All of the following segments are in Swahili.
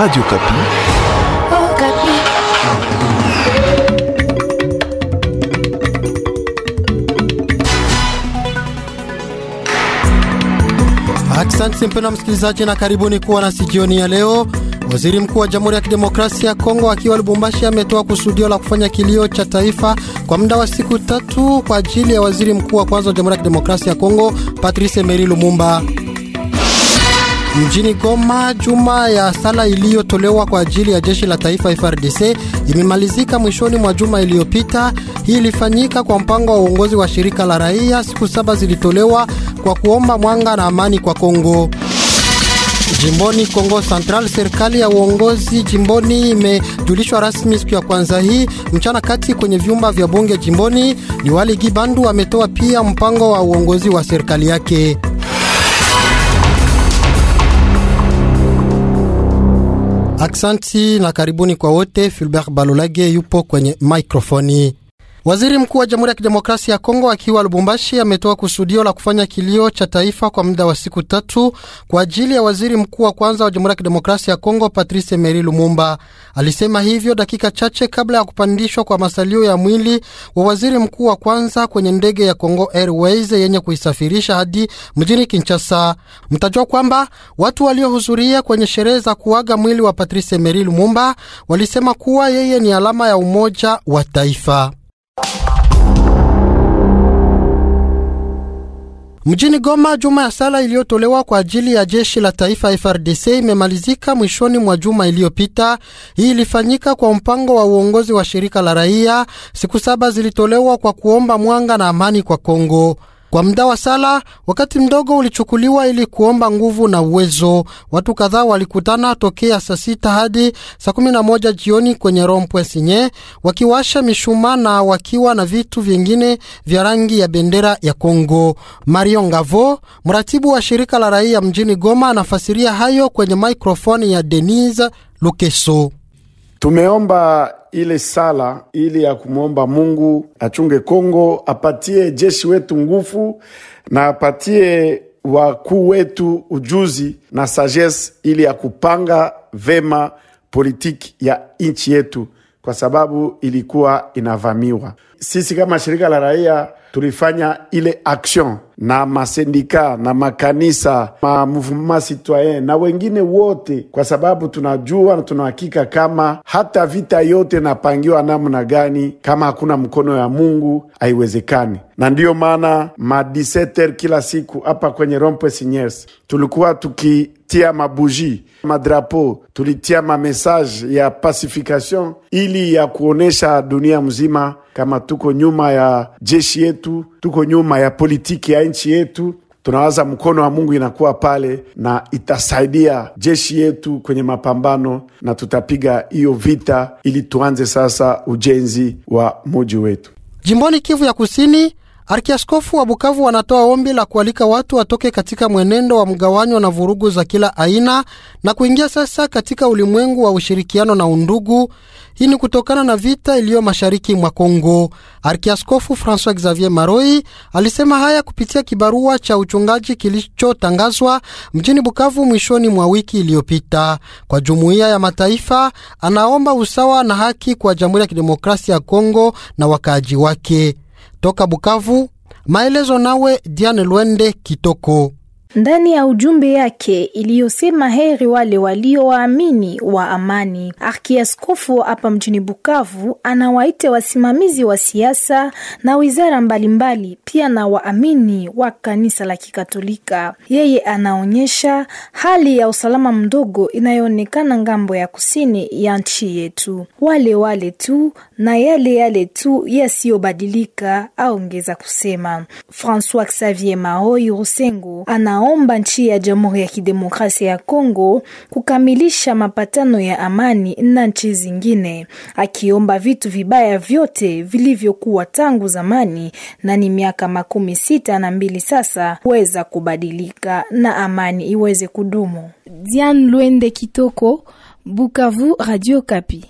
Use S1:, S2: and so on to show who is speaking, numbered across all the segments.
S1: Radio Kapi.
S2: Oh, Kapi.
S3: Asante mpendwa msikilizaji, na karibuni kuwa nasi jioni ya leo. Waziri mkuu wa Jamhuri ya Kidemokrasia ya Kongo akiwa Lubumbashi ametoa kusudio la kufanya kilio cha taifa kwa muda wa siku tatu kwa ajili ya waziri mkuu wa kwanza wa Jamhuri ya Kidemokrasia ya Kongo Patrice Emery Lumumba. Mjini Goma, juma ya sala iliyotolewa kwa ajili ya jeshi la taifa FRDC imemalizika mwishoni mwa juma iliyopita. Hii ilifanyika kwa mpango wa uongozi wa shirika la raia. Siku saba zilitolewa kwa kuomba mwanga na amani kwa Kongo. Jimboni Kongo Central, serikali ya uongozi jimboni imejulishwa rasmi siku ya kwanza hii mchana kati kwenye vyumba vya bunge jimboni. Liwali Gibandu ametoa pia mpango wa uongozi wa serikali yake. Aksanti na karibuni kwa wote. Filbert Balolage yupo kwenye mikrofoni. Waziri mkuu wa Jamhuri ya Kidemokrasia ya Kongo akiwa Lubumbashi ametoa kusudio la kufanya kilio cha taifa kwa muda wa siku tatu kwa ajili ya waziri mkuu wa kwanza wa Jamhuri ya Kidemokrasia ya Kongo Patrice Emery Lumumba. Alisema hivyo dakika chache kabla ya kupandishwa kwa masalio ya mwili wa waziri mkuu wa kwanza kwenye ndege ya Congo Airways yenye kuisafirisha hadi mjini Kinshasa. Mtajua kwamba watu waliohudhuria kwenye sherehe za kuaga mwili wa Patrice Emery Lumumba walisema kuwa yeye ni alama ya umoja wa taifa. Mjini Goma, juma ya sala iliyotolewa kwa ajili ya jeshi la taifa FRDC imemalizika mwishoni mwa juma iliyopita. Hii ilifanyika kwa mpango wa uongozi wa shirika la raia. Siku saba zilitolewa kwa kuomba mwanga na amani kwa Kongo. Kwa muda wa sala, wakati mdogo ulichukuliwa ili kuomba nguvu na uwezo. Watu kadhaa walikutana tokea saa sita hadi saa kumi na moja jioni kwenye rompwe Sinye, wakiwasha mishumaa na wakiwa na vitu vingine vya rangi ya bendera ya Kongo. Mario Ngavo, mratibu wa shirika la raia mjini Goma, anafasiria hayo kwenye mikrofoni ya Denise Lukeso.
S4: Tumeomba ile sala ili ya kumwomba Mungu achunge Kongo, apatie jeshi wetu nguvu na apatie wakuu wetu ujuzi na sagesse ili ya kupanga vema politiki ya nchi yetu, kwa sababu ilikuwa inavamiwa. Sisi kama shirika la raia tulifanya ile action na masendika na makanisa ma mouvement citoyen na wengine wote, kwa sababu tunajua na tunahakika kama hata vita yote napangiwa namna gani, kama hakuna mkono ya Mungu haiwezekani. Na ndiyo maana ma 17 kila siku hapa kwenye Rompwe Siniers tulikuwa tukitia mabuji madrapo, tulitia mamessage ya pacification ili ya kuonesha dunia mzima kama tuko nyuma ya jeshi yetu, tuko nyuma ya politiki ya nchi yetu. Tunawaza mkono wa Mungu inakuwa pale na itasaidia jeshi yetu kwenye mapambano, na tutapiga hiyo vita ili tuanze sasa ujenzi wa muji wetu.
S3: Jimboni Kivu ya Kusini, Arkiaskofu wa Bukavu wanatoa ombi la kualika watu watoke katika mwenendo wa mgawanyo na vurugu za kila aina na kuingia sasa katika ulimwengu wa ushirikiano na undugu. Hii ni kutokana na vita iliyo mashariki mwa Kongo. Arkiaskofu Francois Xavier Maroi alisema haya kupitia kibarua cha uchungaji kilichotangazwa mjini Bukavu mwishoni mwa wiki iliyopita. Kwa jumuiya ya mataifa, anaomba usawa na haki kwa Jamhuri ya Kidemokrasia ya Kongo na wakaaji wake. Toka Bukavu, maelezo nawe Diane Lwende Kitoko.
S5: Ndani ya ujumbe yake iliyosema heri wale waliowaamini wa amani, arkiaskofu hapa mjini Bukavu anawaita wasimamizi wa siasa na wizara mbalimbali mbali, pia na waamini wa kanisa la Kikatolika. Yeye anaonyesha hali ya usalama mdogo inayoonekana ngambo ya kusini ya nchi yetu, wale wale tu na yale yale tu yasiyobadilika, aongeza kusema. Francois Xavier Maoi Rusengo ana omba nchi ya Jamhuri ya Kidemokrasia ya Kongo kukamilisha mapatano ya amani na nchi zingine, akiomba vitu vibaya vyote vilivyokuwa tangu zamani na ni miaka makumi sita na mbili sasa kuweza kubadilika na amani iweze kudumu. Diane Lwende Kitoko, Bukavu, Radio Kapi.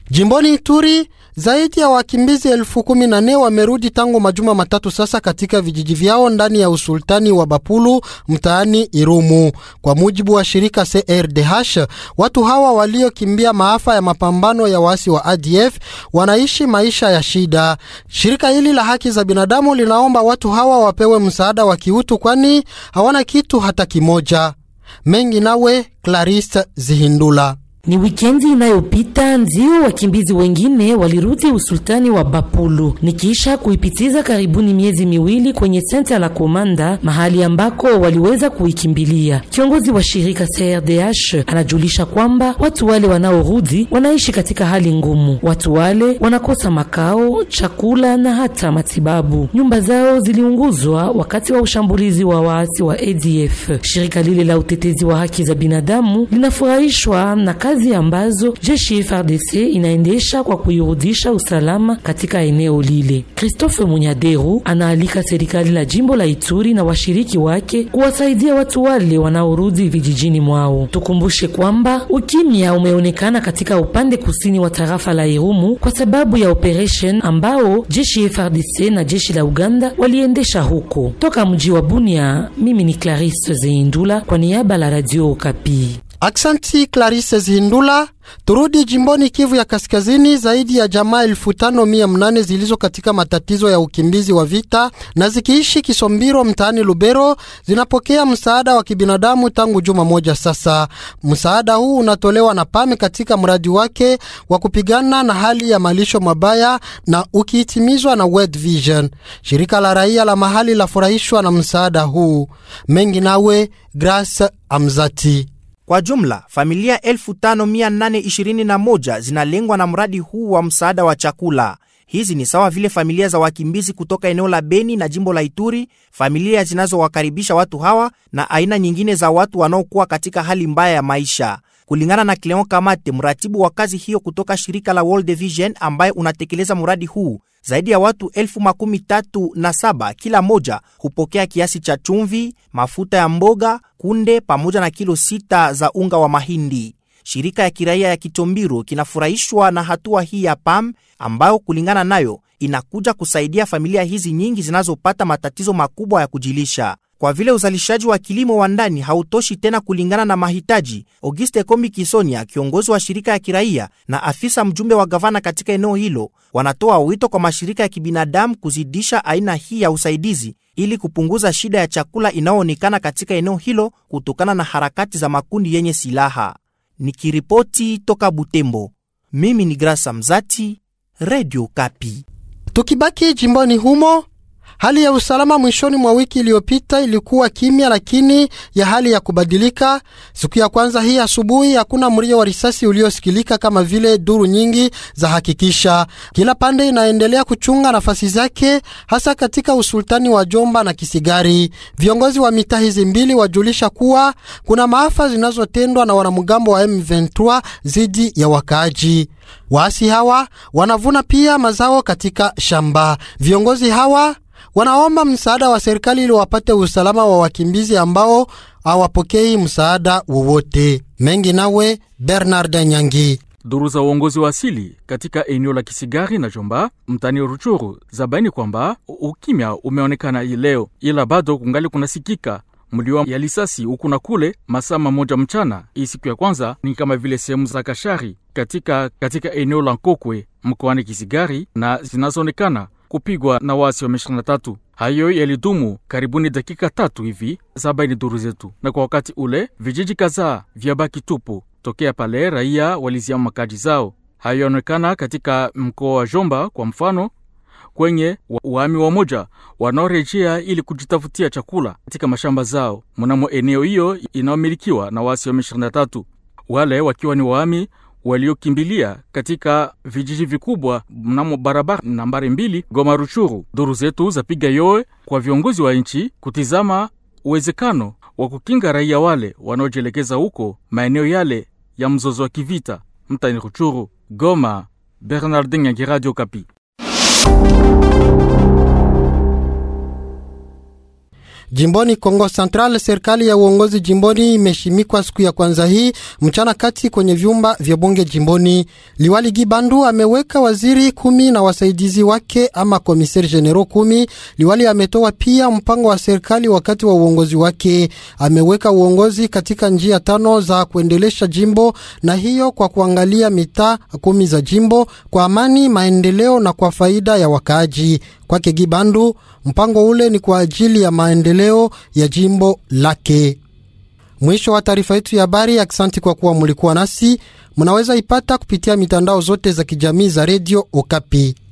S3: Jimboni Ituri, zaidi ya wakimbizi elfu kumi na nne wamerudi tangu majuma matatu sasa katika vijiji vyao ndani ya usultani wa Bapulu mtaani Irumu. Kwa mujibu wa shirika CRDH, watu hawa waliokimbia maafa ya mapambano ya waasi wa ADF wanaishi maisha ya shida. Shirika hili la haki za binadamu linaomba watu hawa wapewe msaada wa kiutu, kwani hawana kitu hata kimoja. Mengi nawe Clarisse Zihindula.
S1: Ni wikendi inayopita ndio wakimbizi wengine walirudi usultani wa Bapulu nikiisha kuipitiza karibuni miezi miwili kwenye senta la Komanda, mahali ambako waliweza kuikimbilia. Kiongozi wa shirika CRDH anajulisha kwamba watu wale wanaorudi wanaishi katika hali ngumu. Watu wale wanakosa makao, chakula na hata matibabu. Nyumba zao ziliunguzwa wakati wa ushambulizi wa waasi wa ADF. Shirika lile la utetezi wa haki za binadamu linafurahishwa na kazi ambazo jeshi FARDC inaendesha kwa kuirudisha usalama katika eneo lile. Christophe Munyaderu anaalika serikali la jimbo la Ituri na washiriki wake kuwasaidia watu wale wanaorudi vijijini mwao. Tukumbushe kwamba ukimya umeonekana katika upande kusini wa tarafa la Irumu kwa sababu ya operation ambao jeshi FARDC na jeshi la Uganda waliendesha huko. Toka mji wa Bunia, mimi ni Clarisse Zeindula kwa niaba la Radio Okapi.
S3: Aksanti Clarisse Zihindula. Turudi jimboni Kivu ya Kaskazini. Zaidi ya jamaa elfu tano mia mnane zilizo katika matatizo ya ukimbizi wa vita na zikiishi Kisombiro mtaani Lubero zinapokea msaada wa kibinadamu tangu juma moja sasa. Msaada huu unatolewa na PAMI katika mradi wake wa kupigana na hali ya malisho mabaya na ukihitimizwa na World Vision. Shirika la raia la mahali lafurahishwa na msaada huu. Mengi nawe Grace Amzati.
S6: Kwa jumla familia 5821 zinalengwa na mradi huu wa msaada wa chakula. Hizi ni sawa vile familia za wakimbizi kutoka eneo la Beni na jimbo la Ituri, familia zinazowakaribisha watu hawa na aina nyingine za watu wanaokuwa katika hali mbaya ya maisha. Kulingana na Cleon Kamate, mratibu wa kazi hiyo kutoka shirika la World Vision ambaye unatekeleza mradi huu, zaidi ya watu elfu makumi tatu na saba kila moja hupokea kiasi cha chumvi, mafuta ya mboga, kunde pamoja na kilo sita za unga wa mahindi. Shirika ya kiraia ya Kitombiro kinafurahishwa na hatua hii ya PAM ambayo kulingana nayo inakuja kusaidia familia hizi nyingi zinazopata matatizo makubwa ya kujilisha. Kwa vile uzalishaji wa kilimo wa ndani hautoshi tena kulingana na mahitaji, Auguste Komi Kisonia, kiongozi wa shirika ya kiraia na afisa mjumbe wa gavana katika eneo hilo, wanatoa wito kwa mashirika ya kibinadamu kuzidisha aina hii ya usaidizi ili kupunguza shida ya chakula inayoonekana katika eneo hilo kutokana na harakati za makundi yenye silaha. Nikiripoti toka Butembo, mimi ni Grasa Mzati, Radio Kapi.
S3: Tukibaki jimboni humo, hali ya usalama mwishoni mwa wiki iliyopita ilikuwa kimya, lakini ya hali ya kubadilika. Siku ya kwanza hii asubuhi, hakuna mlio wa risasi uliosikilika kama vile duru nyingi za hakikisha. Kila pande inaendelea kuchunga nafasi zake, hasa katika usultani wa Jomba na Kisigari. Viongozi wa mitaa hizi mbili wajulisha kuwa kuna maafa zinazotendwa na wanamgambo wa M23 dhidi ya wakaaji. Waasi hawa wanavuna pia mazao katika shamba. Viongozi hawa wanaomba msaada wa serikali ili wapate usalama wa wakimbizi ambao hawapokei msaada wowote. Mengi nawe Bernard Nyangi.
S7: Duru za uongozi wa asili katika eneo la Kisigari na Jomba mtani Ruchuru zabaini kwamba ukimya umeonekana hii leo, ila bado kungali kunasikika mlio ya lisasi huku na kule masaa mamoja mchana. Hii siku ya kwanza ni kama vile sehemu za Kashari katika, katika eneo la Nkokwe mkoani Kisigari na zinazoonekana kupigwa na wasi wa M23. Hayo yalidumu karibuni dakika tatu hivi, zabaini duru zetu, na kwa wakati ule vijiji kadhaa vyabaki tupu tokea pale raia waliziama makaji zao. Hayo yanaonekana katika mkoa wa Jomba kwa mfano, kwenye waami wamoja wanaorejea ili kujitafutia chakula katika mashamba zao mnamo eneo hiyo inayomilikiwa na wasi wa M23, wale wakiwa ni waami waliokimbilia katika vijiji vikubwa mnamo barabara nambari mbili Goma Ruchuru. Duru zetu zapiga yowe kwa viongozi wa nchi kutizama uwezekano wa kukinga raia wale wanaojielekeza huko maeneo yale ya mzozo wa kivita mtani Ruchuru. Goma, Bernardin Nyangi, Radio Kapi.
S3: Jimboni Kongo Central, serikali ya uongozi jimboni imeshimikwa siku ya kwanza hii mchana kati kwenye vyumba vya bunge jimboni. Liwali Gibandu ameweka waziri kumi na wasaidizi wake ama komiseri genero kumi. Liwali ametoa pia mpango wa serikali wakati wa uongozi wake. Ameweka uongozi katika njia tano za kuendelesha jimbo, na hiyo kwa kuangalia mitaa kumi za jimbo kwa amani, maendeleo na kwa faida ya wakaaji. Kwake Gibandu, mpango ule ni kwa ajili ya maendeleo ya jimbo lake. Mwisho wa taarifa yetu ya habari. Aksanti kwa kuwa mulikuwa nasi. Munaweza ipata kupitia mitandao zote za kijamii za redio Okapi.